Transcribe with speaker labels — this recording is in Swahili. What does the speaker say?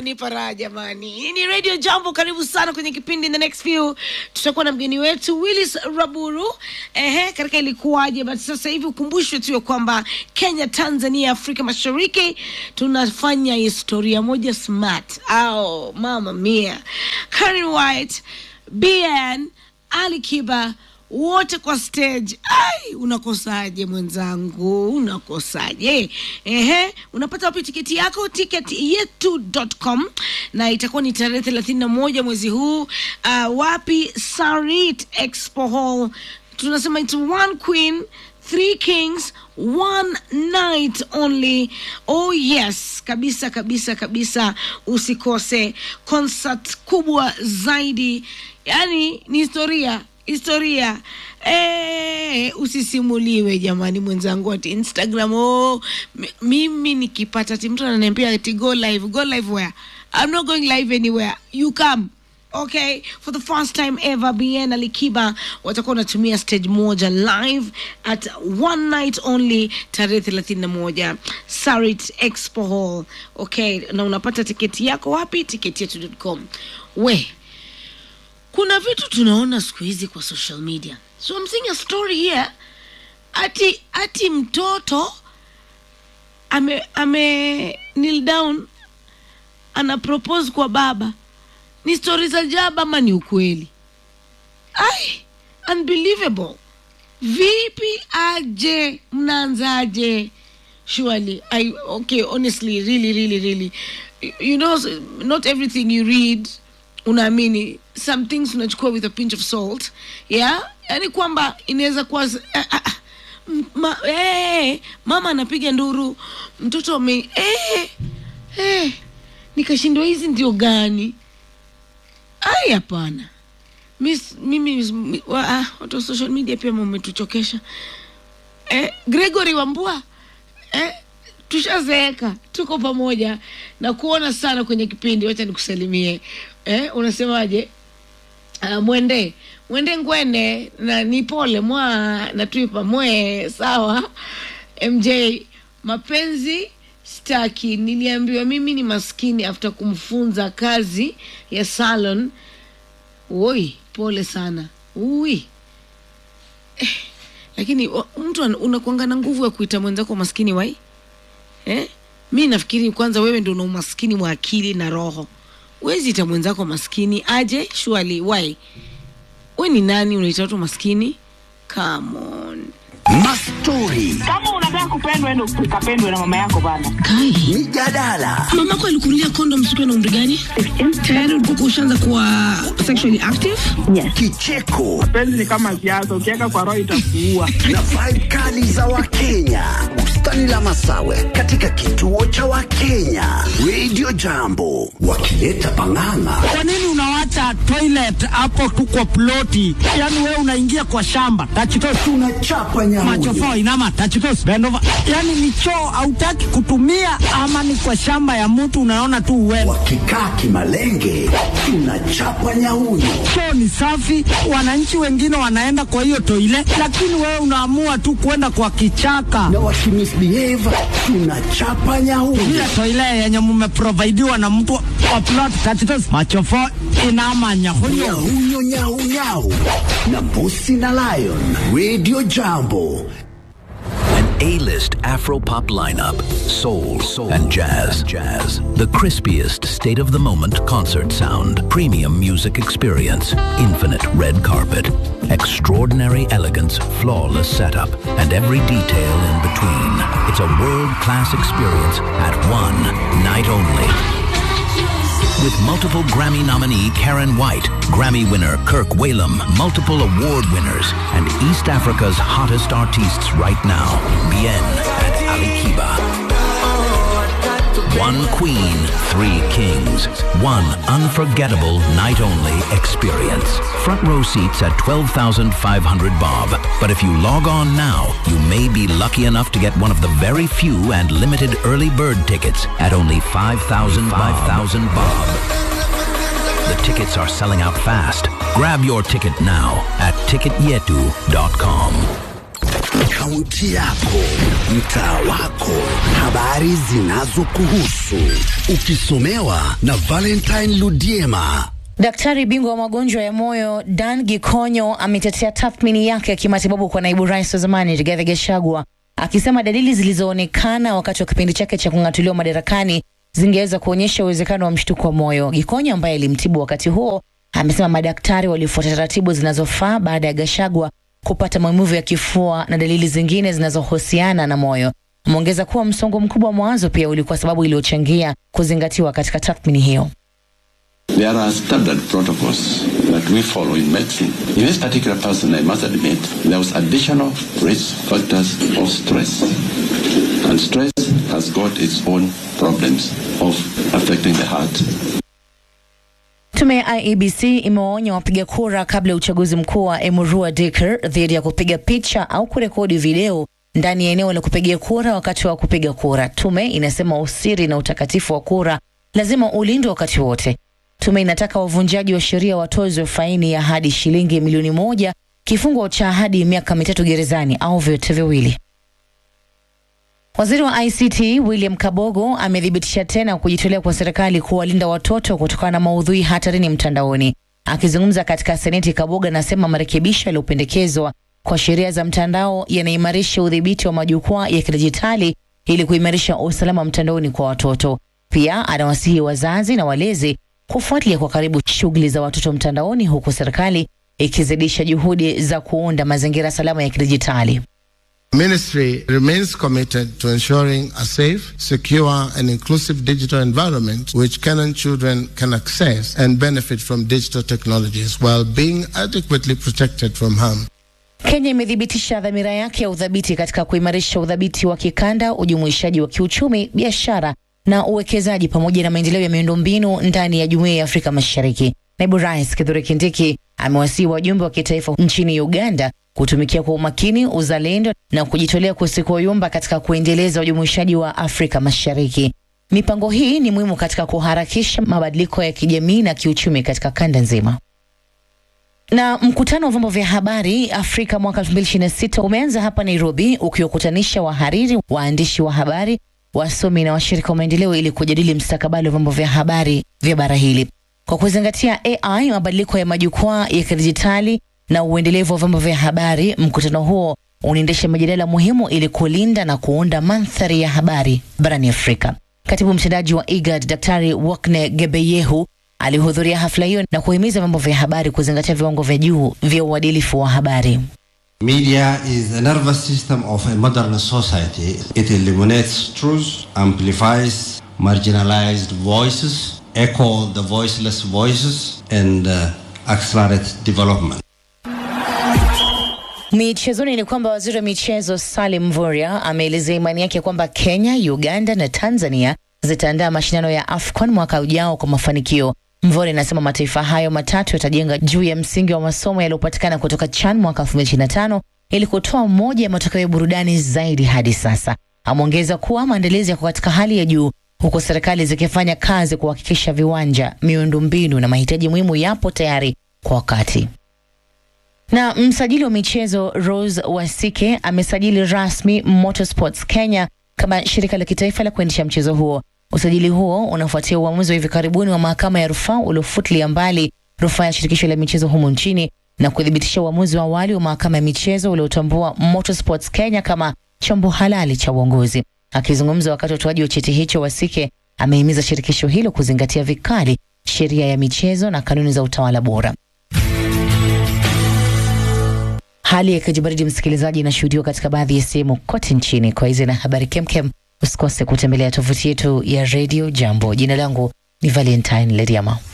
Speaker 1: kunipa raha jamani. Hii ni Radio Jambo, karibu sana kwenye kipindi. In the next few tutakuwa na mgeni wetu Willis Raburu. Ehe, katika ilikuwaje, but sasa hivi ukumbushwe tu ya kwamba Kenya, Tanzania, Afrika Mashariki tunafanya historia moja smart. Au mama mia, Karen White, BN, Ali Kiba wote kwa stage. Ai, unakosaje mwenzangu, unakosaje? Ehe, unapata wapi tiketi yako? Tiketi yetu.com na itakuwa ni tarehe thelathini na moja mwezi huu. Uh, wapi? Sarit Expo Hall. Tunasema it's one queen three kings one night only oh yes kabisa kabisa kabisa usikose concert kubwa zaidi yani ni historia historia Eh, usisimuliwe jamani mwenzangu ati instagram oh, m- mimi nikipata ti mtu ananiambia ati go live go live where i'm not going live anywhere you come okay for the first time ever bn alikiba watakuwa wanatumia stage moja live at one night only tarehe thelathini na moja sarit expo hall okay na unapata tiketi yako wapi tiketi yetu.com we kuna vitu tunaona siku hizi kwa social media so I'm seeing a story here ati ati mtoto ame ame kneel down ana propose kwa baba ni stori za jaba ama ni ukweli ai unbelievable vipi aje mnaanzaje surely i okay honestly really really really you know not everything you read unaamini some things unachukua with a pinch of salt yeah yani kwamba inaweza kuwa z- ah, ah, ah, m- ma, eh, mama anapiga nduru mtoto ame eh, eh, nikashindwa hizi ndio gani ai hapana Miss- mimi mi- wa- ah, watu wa social media pia mmetuchokesha eh, gregory wambua eh, tushazeeka tuko pamoja na kuona sana kwenye kipindi wacha nikusalimie eh, unasemaje uh, mwende mwende ngwene na ni pole mwa na tuipa mwe sawa mj mapenzi staki niliambiwa mimi ni maskini after kumfunza kazi ya salon oi pole sana ui eh, lakini wa- mtu ana- unakuanga na nguvu ya kuita mwenzako maskini wai eh? mi nafikiri kwanza wewe ndo una umaskini wa akili na roho wezi ita mwenzako maskini aje shuali wai we ni nani unaita watu maskini come on
Speaker 2: Mastori,
Speaker 3: kama unataka kupendwa endo ukapendwe na mama yako bana
Speaker 1: kai
Speaker 2: mijadala,
Speaker 1: mamako alikunulia kondom siku na umri gani tayari ulikuwa ushaanza kuwa sexually active
Speaker 2: kicheko
Speaker 3: penzi ni kama siasa ukiweka kwa roho itakuua
Speaker 2: na vibe kali za Wakenya. Bustani la Masawe katika kituo cha Wakenya. Radio Jambo wakileta pang'ang'a.
Speaker 4: Kwa nini unawacha toilet hapo tu kwa ploti? Yaani wewe unaingia kwa shamba tachitos
Speaker 2: Tunachapa
Speaker 4: macho
Speaker 2: nyamuyo.
Speaker 4: fo inama tachitos bend over. Yaani ni choo hautaki kutumia ama ni kwa shamba ya mtu unaona tu uwewe.
Speaker 2: Wakikaa kimalenge, tunachapa nyauyo.
Speaker 4: Choo ni safi, wananchi wengine wanaenda kwa hiyo toilet, lakini wewe unaamua tu kwenda kwa kichaka.
Speaker 2: Na wakimisbehave, tunachapa nyauyo.
Speaker 4: Ile toilet yenye mmeprovidiwa na mtu wa plot tachitos macho fo inama nyahunyo.
Speaker 2: Nyauyo, nyau, nyau. Na Mbusi na Lion. Radio Jambo.
Speaker 5: An A-list Afro-pop lineup, soul, soul and jazz, jazz. The crispiest state-of-the-moment concert sound, premium music experience, infinite red carpet, extraordinary elegance, flawless setup, and every detail in between. It's a world-class experience at one night only. With multiple Grammy nominee Karen White, Grammy winner Kirk Whalum, multiple award winners, and East Africa's hottest artists right now, Bien and Ali Kiba. One queen, three kings. One unforgettable night only experience. Front row seats at 12,500 bob. But if you log on now, you may be lucky enough to get one of the very few and limited early bird tickets at only 5,000 5,000 bob. The tickets are selling out fast. Grab your ticket now at ticketyetu.com.
Speaker 2: kaunti yako, mtaa wako, habari zinazokuhusu, ukisomewa na Valentine Ludiema.
Speaker 6: Daktari bingwa wa magonjwa ya moyo Dan Gikonyo ametetea tathmini yake ya kimatibabu kwa naibu rais wa zamani Rigathi Gachagua akisema dalili zilizoonekana wakati wa kipindi chake cha kung'atuliwa madarakani zingeweza kuonyesha uwezekano wa mshtuko wa moyo. Gikonyo ambaye alimtibu wakati huo amesema madaktari walifuata taratibu zinazofaa baada ya Gachagua kupata maumivu ya kifua na dalili zingine zinazohusiana na moyo. Ameongeza kuwa msongo mkubwa wa mawazo pia ulikuwa sababu iliyochangia kuzingatiwa katika tathmini hiyo.
Speaker 7: There are standard protocols that we follow in medicine. In this particular person, I must admit, there was additional risk factors of stress. And stress has got its own problems of affecting the heart.
Speaker 6: Tume ya IEBC imewaonya wapiga kura kabla ya uchaguzi mkuu wa Emurua Dikir dhidi ya kupiga picha au kurekodi video ndani ya eneo la kupigia kura wakati wa kupiga kura. Tume inasema usiri na utakatifu wa kura lazima ulindwe wakati wote. Tume inataka wavunjaji wa sheria watozwe faini ya hadi shilingi milioni moja, kifungo cha hadi miaka mitatu gerezani au vyote viwili. Waziri wa ICT William Kabogo amethibitisha tena kujitolea kwa serikali kuwalinda watoto kutokana na maudhui hatarini mtandaoni. Akizungumza katika Seneti, Kabogo anasema marekebisho yaliyopendekezwa kwa sheria za mtandao yanaimarisha udhibiti wa majukwaa ya kidijitali ili kuimarisha usalama mtandaoni kwa watoto. Pia anawasihi wazazi na walezi kufuatilia kwa karibu shughuli za watoto mtandaoni, huku serikali ikizidisha juhudi za kuunda mazingira salama ya kidijitali.
Speaker 8: Ministry remains committed to ensuring a safe, secure, and inclusive digital environment which Kenyan children can access and benefit from digital technologies while being adequately protected from harm.
Speaker 6: Kenya imethibitisha dhamira yake ya udhabiti katika kuimarisha udhabiti wa kikanda, ujumuishaji wa kiuchumi, biashara na uwekezaji pamoja na maendeleo ya miundombinu ndani ya Jumuiya ya Afrika Mashariki. Naibu Rais Kithure Kindiki amewasihi wajumbe wa kitaifa nchini Uganda kutumikia kwa umakini, uzalendo na kujitolea kusikoyumba katika kuendeleza ujumuishaji wa Afrika Mashariki. Mipango hii ni muhimu katika kuharakisha mabadiliko ya kijamii na kiuchumi katika kanda nzima. Na mkutano wa vyombo vya habari Afrika mwaka 2026 umeanza hapa Nairobi, ukiwakutanisha wahariri, waandishi wa habari, wasomi na washirika wa maendeleo ili kujadili mstakabali wa vyombo vya habari vya bara hili kwa kuzingatia AI, mabadiliko ya majukwaa ya kidijitali na uendelevu wa vyombo vya habari. Mkutano huo unaendesha mijadala muhimu ili kulinda na kuunda mandhari ya habari barani Afrika. Katibu mtendaji wa IGAD Daktari Wakne Gebeyehu alihudhuria hafla hiyo na kuhimiza vyombo vya habari kuzingatia viwango vya juu vya uadilifu wa habari.
Speaker 9: Media is the nervous system of a modern society. It illuminates truth, amplifies marginalized voices, echo the voiceless voices, and uh, accelerate development.
Speaker 6: Michezoni ni kwamba waziri wa michezo Salim Mvurya ameelezea imani yake kwamba Kenya, Uganda na Tanzania zitaandaa mashindano ya AFCON mwaka ujao kwa mafanikio. Mvurya anasema mataifa hayo matatu yatajenga juu ya msingi wa masomo yaliyopatikana kutoka CHAN mwaka 2025 ili kutoa moja ya matokeo ya burudani zaidi hadi sasa. Ameongeza kuwa maandalizi yako katika hali ya juu huku serikali zikifanya kazi kuhakikisha viwanja, miundombinu na mahitaji muhimu yapo tayari kwa wakati. Na msajili wa michezo Rose Wasike amesajili rasmi Motorsports Kenya kama shirika la kitaifa la kuendesha mchezo huo. Usajili huo unafuatia uamuzi wa hivi karibuni wa mahakama ya rufaa uliofutilia mbali rufaa ya shirikisho la michezo humu nchini na kuthibitisha uamuzi wa awali wa mahakama ya michezo uliotambua Motorsports Kenya kama chombo halali cha uongozi. Akizungumza wakati wa utoaji wa cheti hicho, Wasike amehimiza shirikisho hilo kuzingatia vikali sheria ya michezo na kanuni za utawala bora. Hali ya kijibaridi, msikilizaji, inashuhudiwa katika baadhi ya sehemu kote nchini. Kwa hizi na habari kemkem, usikose kutembelea tovuti yetu ya Radio Jambo. Jina langu ni Valentine Lediama.